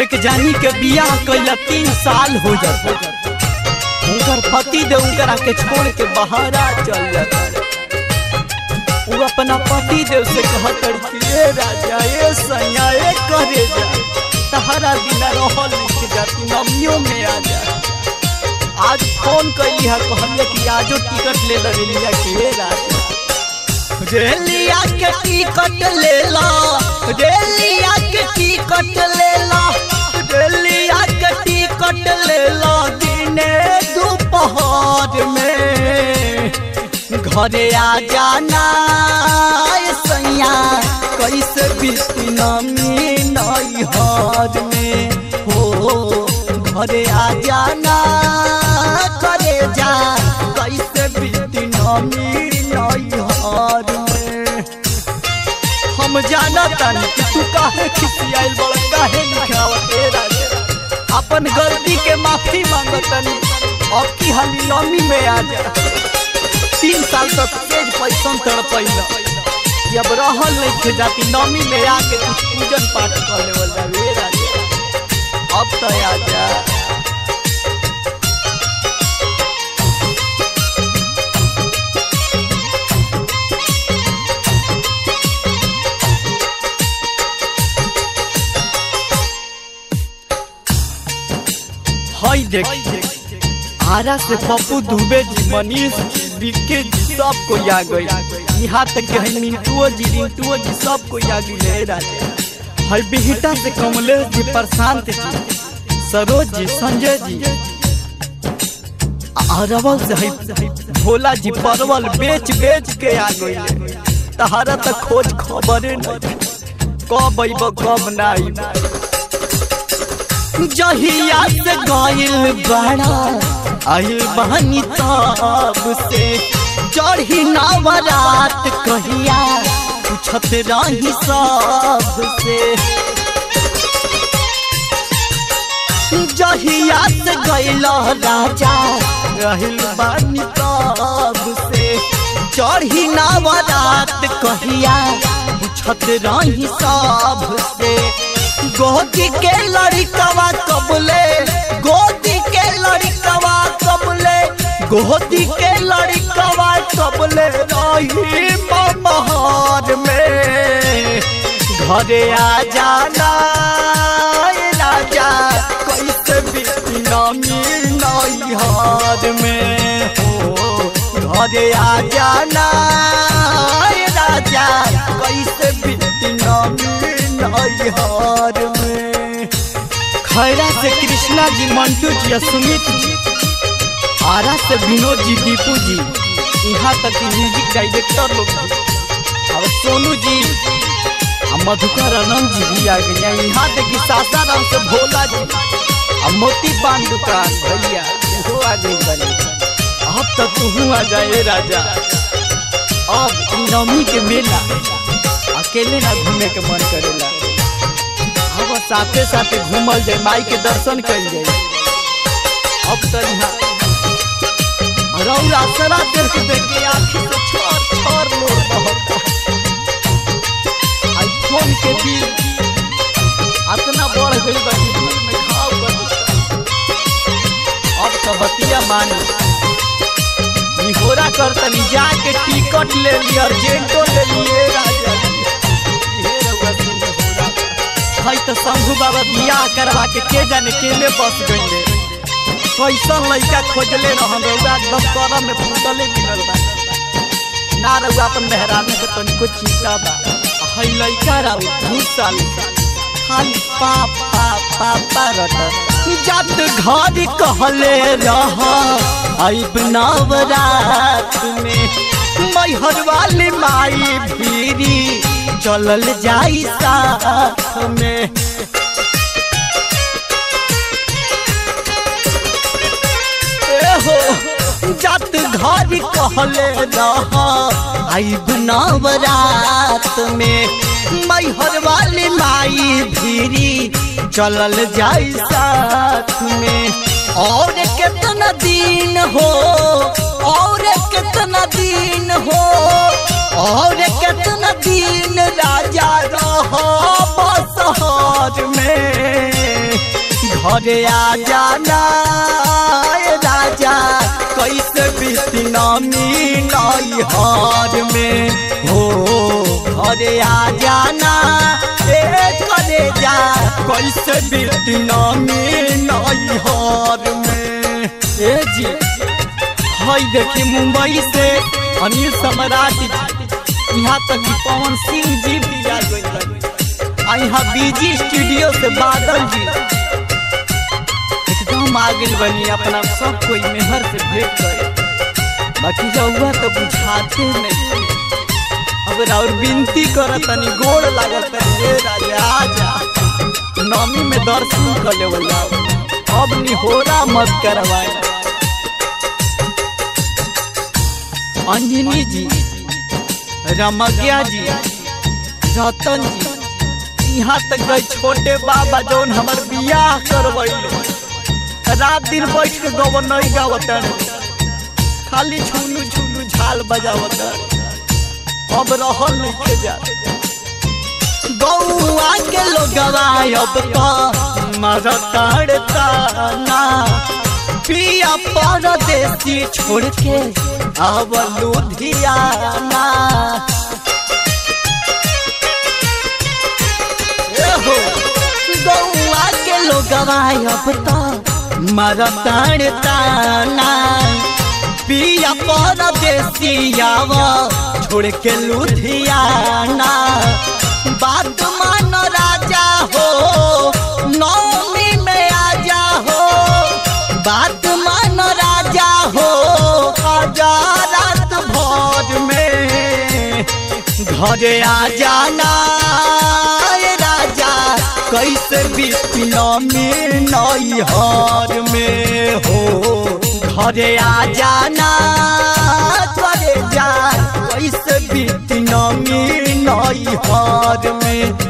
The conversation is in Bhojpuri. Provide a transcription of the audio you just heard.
एक जानी के बियाह कैला तीन साल हो जाता उनकर पति दे उनकरा के छोड़ के बहारा चल जाता वो अपना पति देव से कहत कि ए राजा ए सैया ए करे जा तहरा बिना रहल लिख जाती नमियों में आ जा आज फोन कैली है कहलिए कि आजो टिकट ले लिया कि ए राजा रेलिया के टिकट ले ला रेलिया के टिकट ले ला रेलिया के टिकट ले ला दिने दोपहर में घरे आ जाना ए सैया कैसे बीती नमी नैहर में हो घरे आ जाना करे जा कैसे बीती नमी नैहर में हम जाना तानी कि तू काहे खिसियाइल बड़ काहे निखावत ए राजा अपन गलती के माफी मांगतनी अब की हाली नमी में आ जा तीन साल तक तेज पैसा तड़पैला जब रहल नहीं थे जाती नमी में आके कुछ पूजन पाठ कर लेवल जावे राजा अब तो आ जा हई देख आरा से पप्पू दुबे जी मनीष जी विके जी सब कोई आ गई यहाँ तक कि है मिंटुओ जी रिंटुओ जी सब कोई आ गई ले राजा हई बिहिटा से कमलेश जी प्रशांत जी सरोज जी संजय जी अरवल से हई भोला जी परवल बेच बेच के आ गई तहारा तक खोज खबरे नहीं कब अइब कब ना अइब जहिया से गइल बड़ा आइल बहनी तब से चढ़ी नवरात कहिया पूछत रही सब से जहिया से गइल राजा रहिल बानी तब से चढ़ी नवरात कहिया पूछत रही सब से गोदी के लड़कवा कबले गोदी के लड़कवा कबले गोदी के लड़कवा कबले रही महर में घरे आ जाना ए राजा कैसे बीती नमी नैहर में हो घरे आ जाना ए राजा कैसे बीती नमी नैहर में खैरा से कृष्णा जी मंटू जी और सुमित जी आरा से विनोद जी दीपू जी यहाँ तक कि म्यूजिक डायरेक्टर लोग जी और सोनू जी और मधुकर आनंद जी भी आ गए यहाँ तक कि सासाराम से भोला जी और मोती पान दुकान भैया वो आ गई बने अब तो तू आ जाए राजा अब नवमी के मेला अकेले ना घूमे के मन करेला अब साथे साथे घूमल जाए माई के दर्शन कल जाए अब तो यहाँ रौरा सरा देख देख के आँखी से छोर छोर लोग बहुत आईफोन के बिल इतना बढ़ गई बा कि बिल में घाव कर देता अब तो बतिया मानी निहोरा कर तनी जाके टिकट ले ली अर्जेंटो ले लिए राजा ये रउआ से निहोरा हई तो शंभू बाबा बियाह करवा के के जाने केने बस गईले कैसन लड़का खोजले रहन रउआ एकदम करम में फूटले मिलल बा ना रउआ अपन मेहरानी के तनिको चिंता बा हई लड़का राउ दू साल खाली पा पा पा पा रटत जब घर कहले रह आइब नवरात में मैहर वाली माई भीरी चलल जाई साथ में हो जत घर कहले रह आइब नवरात में मैहर वाली माई भीरी चलल जाई साथ में और कितना दिन हो और कितना दिन हो और कितना दिन राजा रह बसहर हर में घरे आ जाना ए राजा कैसे बीती नामी नई हर में हो घरे आ जाना ए करे जा कैसे बीती नामी नई हर में ए जी हई देखी मुंबई से अनिल सम्राट जी यहाँ तक कि पवन सिंह जी भी आ गए आ यहाँ बीजी स्टूडियो से बादल जी एकदम आगे बनी अपना सब कोई मेहर से भेंट करे बाकी रउआ तो बुझाते नहीं अगर और विनती कर तनी गोड़ लागत रे राजा आजा नौमी में दर्शन कर ले जाओ अब निहोरा मत करवाए अंजनी जी रमज्ञा जी रतन जी यहाँ तक गए छोटे बाबा जौन हमार बियाह करवैले रात दिन बैठ के गवन नहीं गावत खाली छुनु छुनु झाल बजावत अब रहल नहीं के जा गौआ के लोगवा अब तो मरताड़ता ना पिया परदेसी छोड़ के अब लुधियाना एहो, गौआ के लोगवा अब तो मरताड़ताना पिया परदेसियावा छोड़ के लुधियाना बात मान राजा हो नौमी में आजा हो बात मान राजा हो आजा रात भर में घरे आ जाना ए राजा कैसे बीतना में नई हर में हो घरे आ जाना घरे जा कैसे बीतना में नई हर में